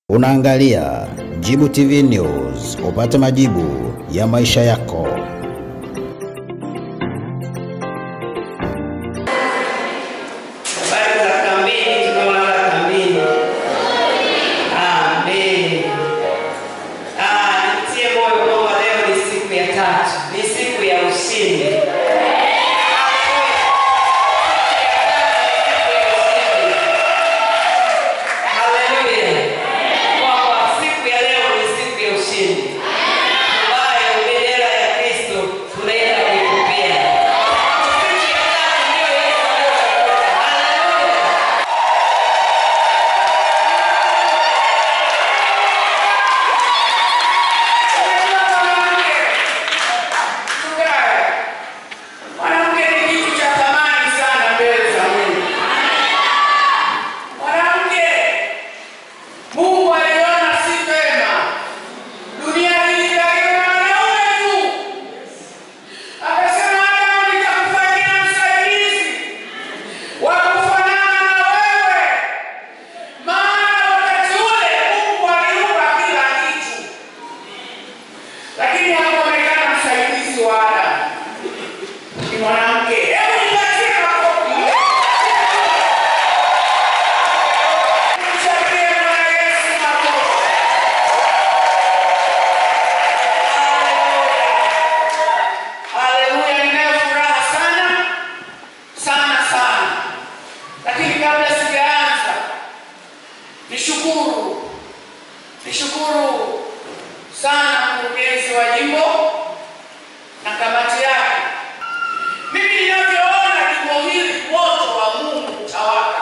Unaangalia Jibu TV News, upate majibu ya maisha yako. Habari za kambini, tunaolala kambini. Amen. Ah, nitie moyo kwamba leo ni siku ya tatu, ni siku ya ushindi. Haleluya. Kwamba siku ya leo ni siku ya ushindi ambayo bendera ya Kristo tunaenda kuipupia. Siku ya tatu ndiyo Yesu aliyotafuta. Haleluya. Mwanamke ni kitu cha thamani sana mbele za Mungu. Mwanamke Mungu aliona si vema dunia hii ikaliwe na wanaume tu, akasema Adamu, nitakufanyia msaidizi wa kufanana na wewe, maana wakati ule Mungu aliumba kila kitu, lakini hakuonekana msaidizi wa Adamu ni mwanamke. Hebu nipatie makofi. Mchapie Bwana Yesu makofi. Haleluya, ninayo furaha sana sana sana, lakini kabla sijaanza, nishukuru nishukuru sana mkurugenzi wa jimbo na kamati yake mimi ninavyoona jimbo hili moto wa Mungu utawaka.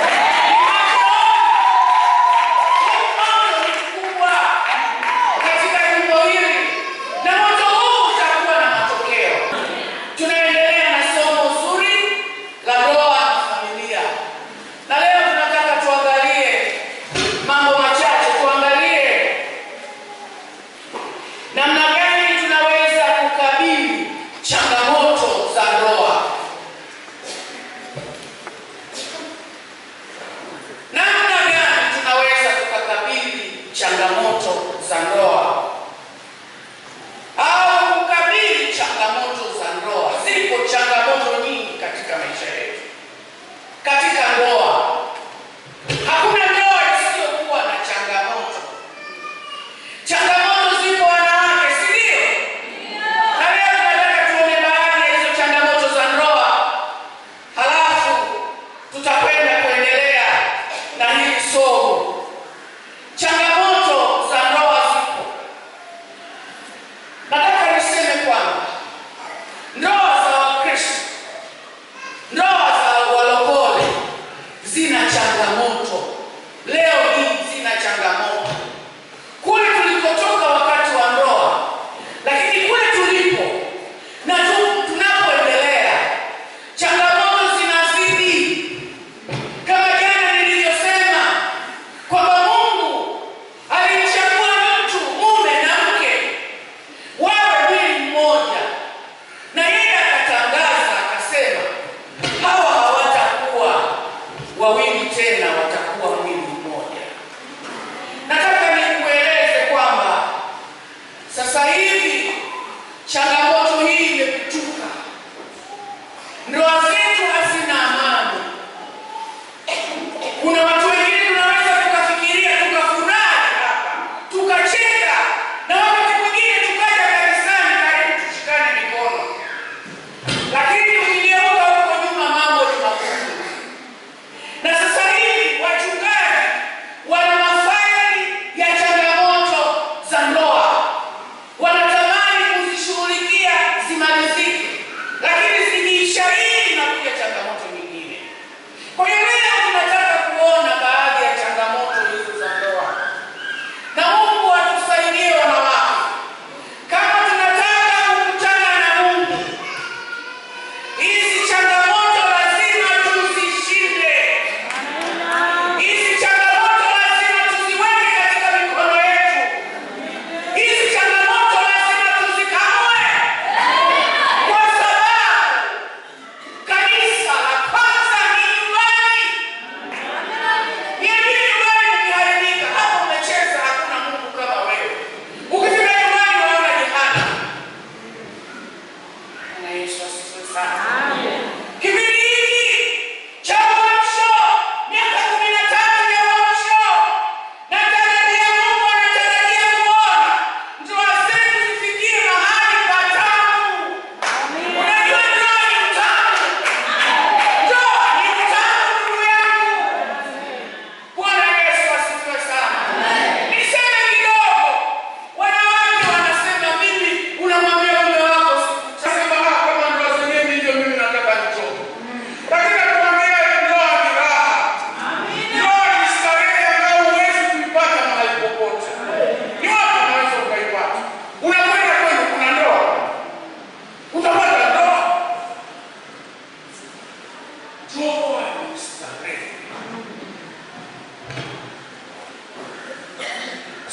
Moto mkubwa katika jimbo hili na moto huu utakuwa na matokeo. Tunaendelea na somo zuri la ndoa na familia, na leo tunataka tuangalie mambo machache, tuangalie namna gani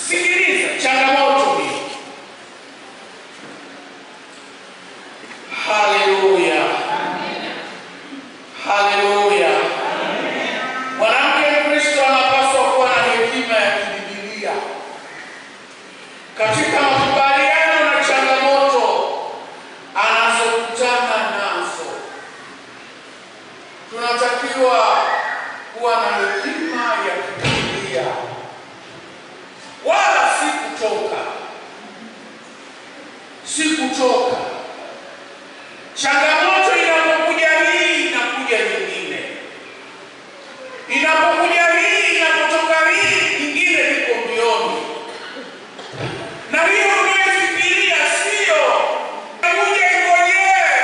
Sikiliza changamoto hii. Haleluya, haleluya. Mwanamke Mkristo anapaswa kuwa na hekima ya kibibilia katika makubaliano na changamoto anazokutana nazo. Tunatakiwa kuwa na hekima ya kibibilia, wala si kutoka, si kutoka. Changamoto inapokuja hii, inakuja nyingine, inapokuja hii, inapotoka hii, nyingine iko mbioni na hiyo unayofikiria sio kuja ingojee.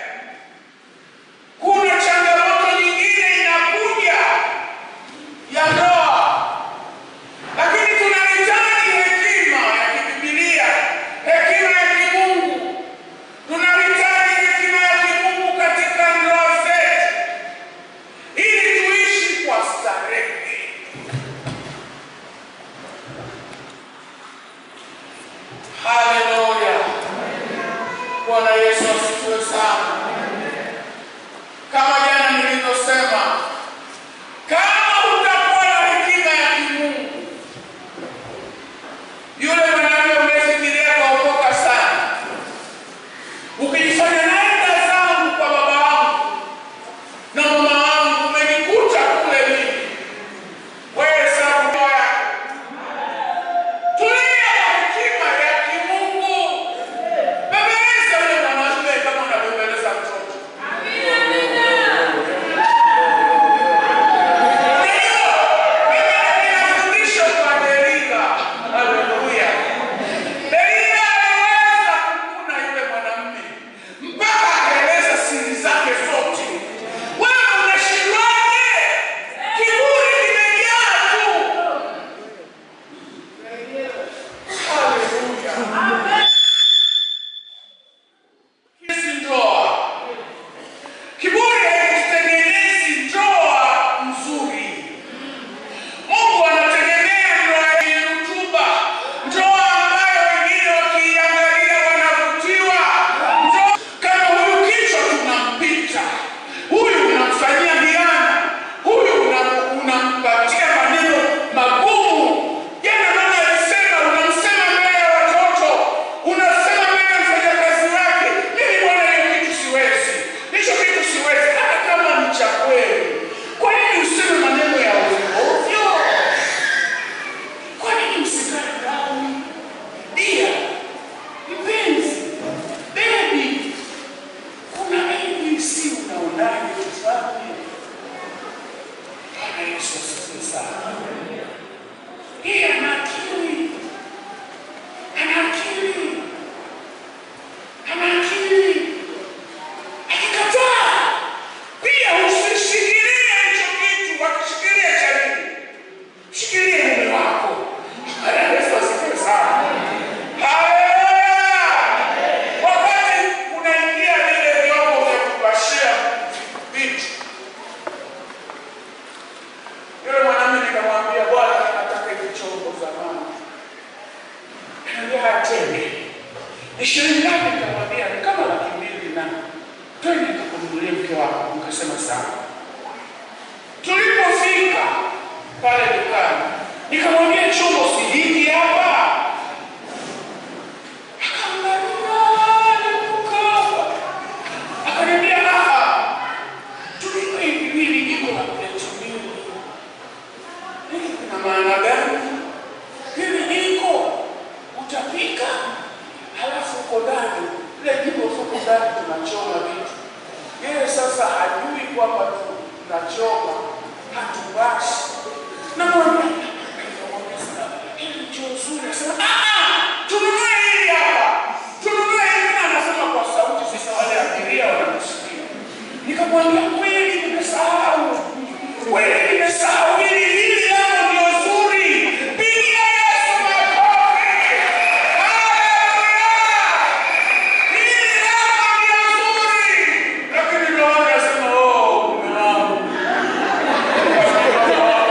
Kuna changamoto nyingine inakuja ya ndoa, lakini tunahitaji hekima ya kibibilia, hekima ya kimungu. Tunahitaji hekima ya kimungu katika ndoa zetu, ili tuishi kwa starehe. Haleluya. Bwana Yesu asifiwe sana. Kama jana nilivyosema, kama hutakuwa na hekima ya kimungu, yule mwanamke umefikiria kaokoka sana, ukijifanya naenda zangu kwa baba wangu na mama wangu, umenikuta kule mimi, wewe sababu yako Tulia hekima ya kimungu. Bembeleza yule mwanamume kama unavyobembeleza mtoto. Ndio, mimi ninafundisha kwa Delila. Haleluya. Delila aliweza kumkuna yule mwanamume mpaka akaeleza siri zake zote. Wewe unashindwaje? Kiburi kimejaa tu. Haleluya. Hizi ndoa. Kiburi hakitengenezi ndoa nzuri. Mungu anategemea ndoa yenye rutuba, ndoa ambayo wengine wakiiangalia wanavutiwa. Ndoa kama huyu kichwa tunampita, huyu unamfanyia hiana, huyu una- unampatia maneno magumu. Jana mama alisema, unamsema mbele ya watoto, unasema mbele ya mfanyakazi wake, mimi bwana, hiyo kitu siwezi, hicho kitu siwezi, hata kama ni cha kweli. Kwa nini useme maneno ya ovyo ovyo? Kwa nini msikae ndani? Dia, mpenzi, bebi, kuna ABC unaonaje tufanye? Bwana Yesu asifiwe sana. Yeye ana akili, ana akili, ana akili. Akikataa pia usishikilie hicho kitu, wakishikilia cha nini? Shikilie mume wako. Bwana Yesu asifiwe sana. Haleluya! Wakati unaingia vile vyombo vya kupashia vitu, yule mwanamume nikamwambia, Bwana, nataka hivi chombo zamani. Kaniambia atende. Ni shilingi ngapi? Nikamwambia ni kama laki mbili na twende nikakununulia mke wako. Nikasema sawa. Tulipofika pale dukani, nikamwambia chombo si hiki hapa. Akaangalia duka hapa, akaniambia ah, tulipo hivi viwili jiko la pleti mbili. Hili kuna maana gani? Hili jiko utapika, halafu uko ndani ile jiko tuko ndani tunachoma vitu. Yeye sasa hajui kwamba tu- tunachoma hatuwashi. Namwambia nikamwambia sasa, hili ndio zuri. Akasema ah, ah, tununue hili hapa, tununue hili. Na anasema kwa sauti, sasa wale abiria wanamsikia. Nikamwambia kweli, nimesahau kweli, nimesahau hili hili hapo ndio zuri. Pigia Yesu makofi. Haleluya! Hili hapo ndio zuri. Lakini ndio wale wanasema oh, mume wangu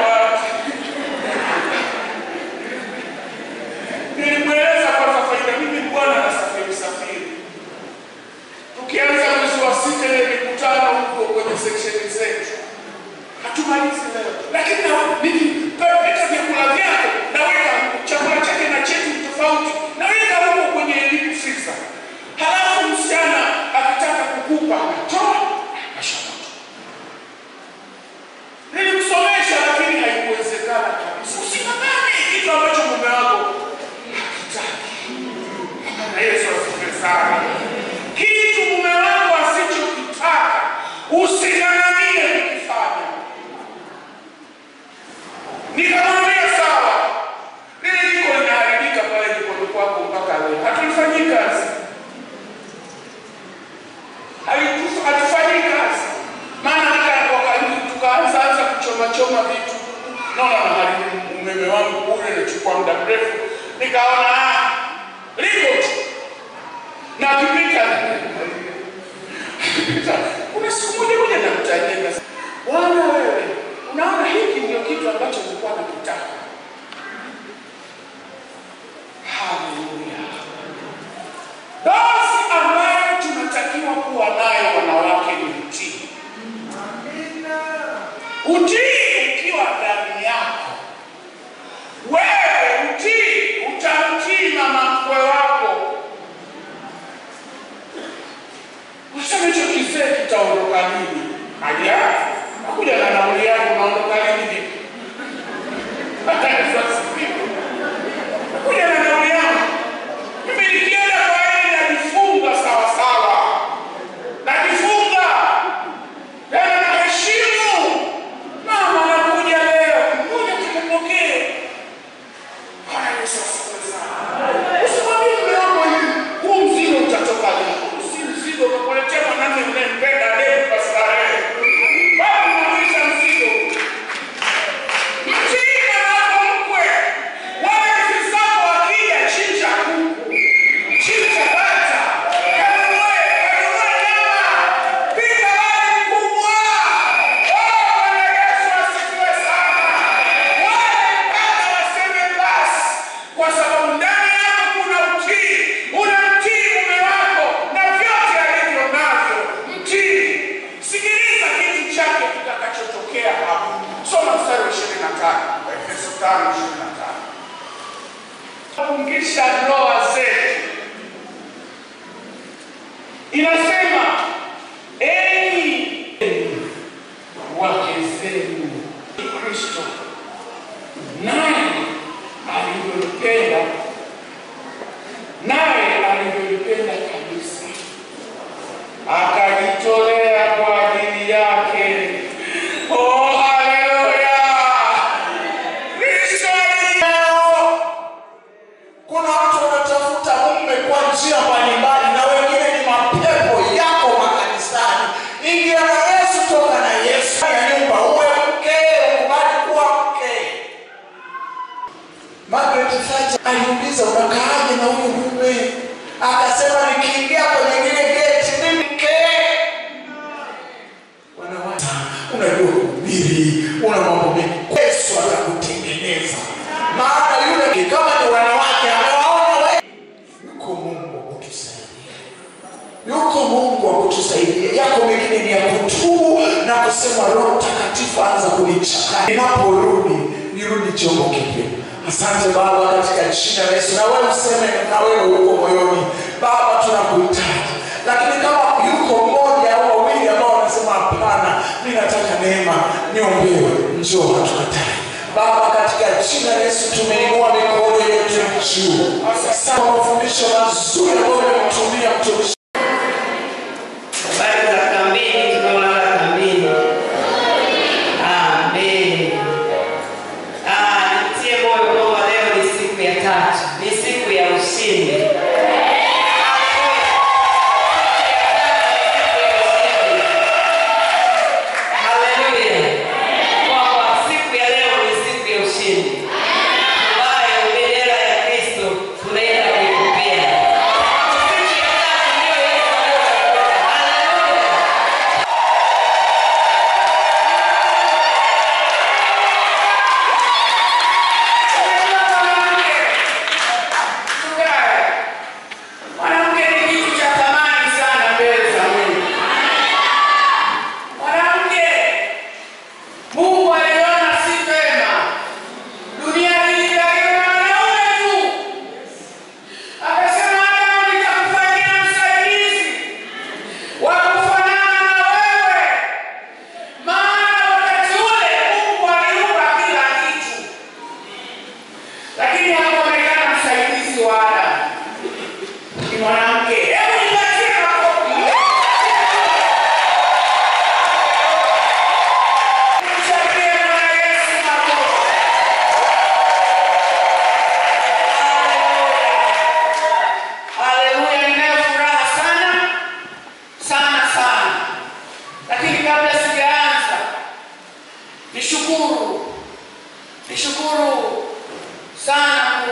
muda mrefu, nikaona ah, liko tu na akipita akipita, kuna siku moja moja namtajia nikasema, Bwana wewe, unaona hiki ndio kitu ambacho nilikuwa nakitaka. Haleluya! Basi ambayo tunatakiwa kuwa nayo wanawake ni utii. Utii ukiwa ndani yako wewe, utii utamtii mama mkwe wako. Useme hicho kizee kitaondoka lini? Aja nakuja na nauli yako, unaondoka lini vipi? Hata Yesu asifiwe. Nakuja na nauli yangu. Mimi nikienda kwa yeye najifunga sawa sawa, najifunga tena naheshimu. Mama nakuja leo, ngoja tukupokee. Bwana Yesu asifiwe sana. Usimwambie mume wako hivi, huu mzigo utatoka lini? Huu si mzigo, ukakuletea mwanamume unayempenda leo kwa starehe. Bado unarudisha mzigo. Mtii mwana wako mkwe. Wale rafiki zako wakija, chinja kuku, chinja bata, kanunue, kanunue nyama, pika wali mkubwa. Oh, Bwana Yesu asifiwe sana. Wale mpaka waseme basi, kwa sababu ndani yako kuna utii. Unamtii mume wako na vyote alivyo navyo. Mtii. Sikiliza kitu chake kitakachotokea hapo. Soma mstari wa 25, Efeso 5:25. Fungisha ndoa zetu. Inasema enyi wake zenu Kristo naye alivyolipenda naye alivyolipenda kanisa akajitolea kwa ajili yake. Oh, haleluya! Kristo leo kuna watu wanatafuta mume kwa njia mbalimbali, na wengine ni mapepo yako makanisani. Ingia na Yesu, toka na Yesu ya nyumba, uwe mke, ukubali kuwa mke. Margaret Thatcher aliuliza unakaaje na huyu mume, akasema nikiingia kwenye lile geti mimi mke. Wanawake, unajua kuhubiri, una mambo mengi, Yesu atakutengeneza. Maana yule kama ni wanawake amewaona wewe, yuko Mungu wa kutusaidia, yuko Mungu wa kutusaidia. Yako mengine ni ya kutubu na kusema Roho Mtakatifu anza kunichanganya, ninaporudi nirudi chombo kipya. Asante Baba, katika jina la Yesu, na wewe useme na wewe uko moyoni, Baba, tunakuhitaji. Lakini kama yuko mmoja au wawili ambao wanasema hapana, mimi nataka neema, niombewe, njoo, hatukatai. Baba, katika jina la Yesu tumeinua mikono yetu juu. Asante kwa mafundisho mazuri ambayo umetumia mtumishi Habari za kambini, tunaolala kambini. Amen. Ah, nitie moyo kwamba leo ni siku ya tatu, ni siku ya ushindi. Haleluya. Kwamba siku ya leo ni siku ya ushindi ambayo bendera ya Kristo tunaenda kuipokea. Siku ya tatu ndio Yesu aliyotafuta. Haleluya. Mwanamke ni kitu cha thamani sana mbele za Mungu. Mwanamke, Mungu aliona si vema dunia hii ikaliwe na wanaume tu. Akasema, Adamu, nitakufanyia msaidizi wa kufanana na wewe. Maana wakati ule Mungu aliumba kila kitu, lakini hakuonekana msaidizi wa Adamu ni mwanamke. Hebu nipatie makofi. Mchapie Bwana Yesu makofi. Haleluya, ninayo furaha sana sana sana, lakini kabla sijaanza, nishukuru nishukuru sana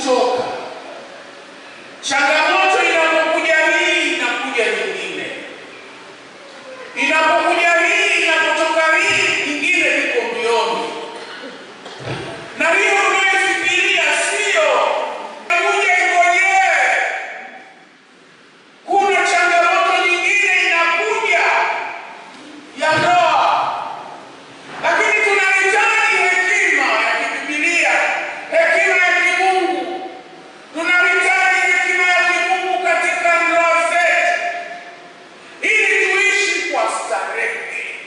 kuchoka. Changamoto inapokuja hii inakuja nyingine, inapokuja hii inapotoka hii nyingine iko mbioni, na hiyo unayofikiria sio inakuja ingojee. Kuna changamoto nyingine inakuja ya ndoa, lakini tunahitaji hekima ya kibibilia, hekima ya kimungu. Tunahitaji hekima ya kimungu katika ndoa zetu, ili tuishi kwa starehe.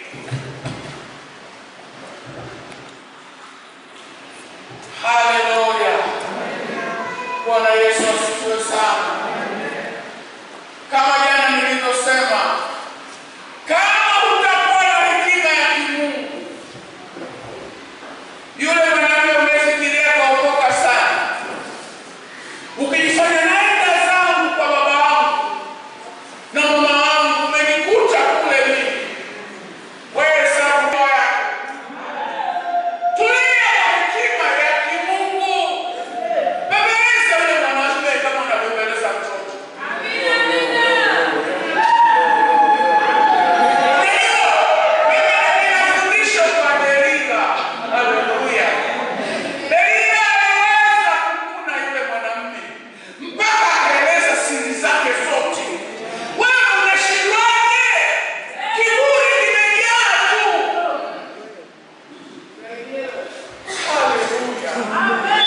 Haleluya! Bwana Yesu asifiwe sana. Kama jana nilivyosema, kama utakuwa na hekima ya kimungu, yule mwanamke umefikiria kaokoka sana, ukijifanya naenda zangu kwa baba wangu na mama wangu, umenikuta kule mimi, wewe sababu ndoa yako tulia na hekima ya kimungu. Bembeleza yule mwanamume kama unavyobembeleza mtoto. Ninafundisha kwa Delila. Haleluya. Delila aliweza kumkuna yule mwanamume mpaka akaeleza siri zake zote. Wewe unashindwaje? Kiburi kimejaa tu. Haleluya.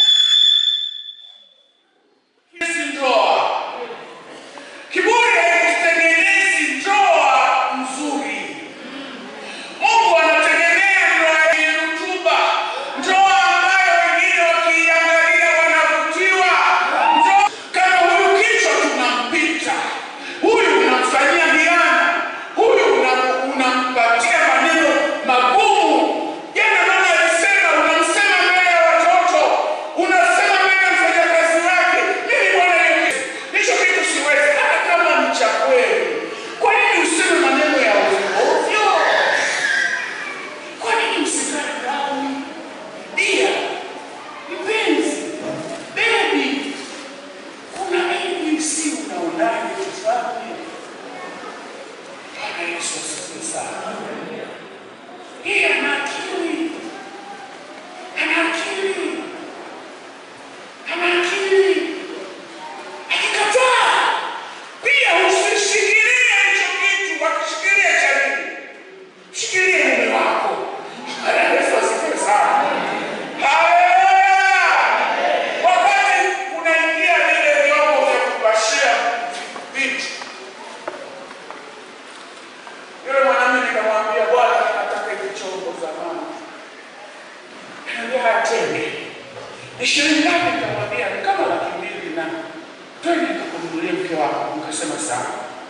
Hizi ndoa. Kiburi hakitengenezi ndoa nzuri. Mungu anategemea ndoa yenye rutuba, ndoa ambayo wengine wakiiangalia wanavutiwa. Ndoa kama huyu kichwa tunampita, huyu unamfanyia hiana, huyu una- unampatia maneno magumu. Jana mama alisema, unamsema mbele ya watoto, unasema mbele ya mfanyakazi wake. Mimi bwana Yesu, hicho kitu siwezi, hata kama ni cha kweli. Kwa nini useme maneno ya ovyo ovyo? Kwa nini usikae down? Dia, mpenzi, baby, kuna ABC unaonaje tufanye? Bwana Yesu asifiwe sana. Yeye ana akili, ana akili, ana akili. Akikataa pia usishikilie hicho kitu, wakishikilia cha nini? Shikilie mume wako. Bwana Yesu asifiwe sana. Haleluya! Wakati unaingia vile vyombo vya kupashia vitu, yule mwanamume nikamwambia, Bwana, nataka hivi chombo zamani. Anambia atende. Ni shilingi ngapi? Nikamwambia ni kama laki mbili na twende nikakununulia mke wako. Nikasema sawa.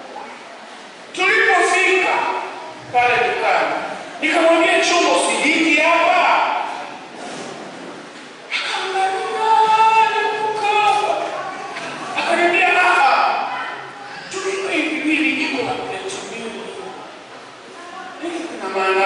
Tulipofika pale dukani, nikamwambia chombo si hiki hapa. Akaangalia duka hapa, akaniambia ah, tulipe hivi viwili, jiko la pleti mbili. Hiki kina maana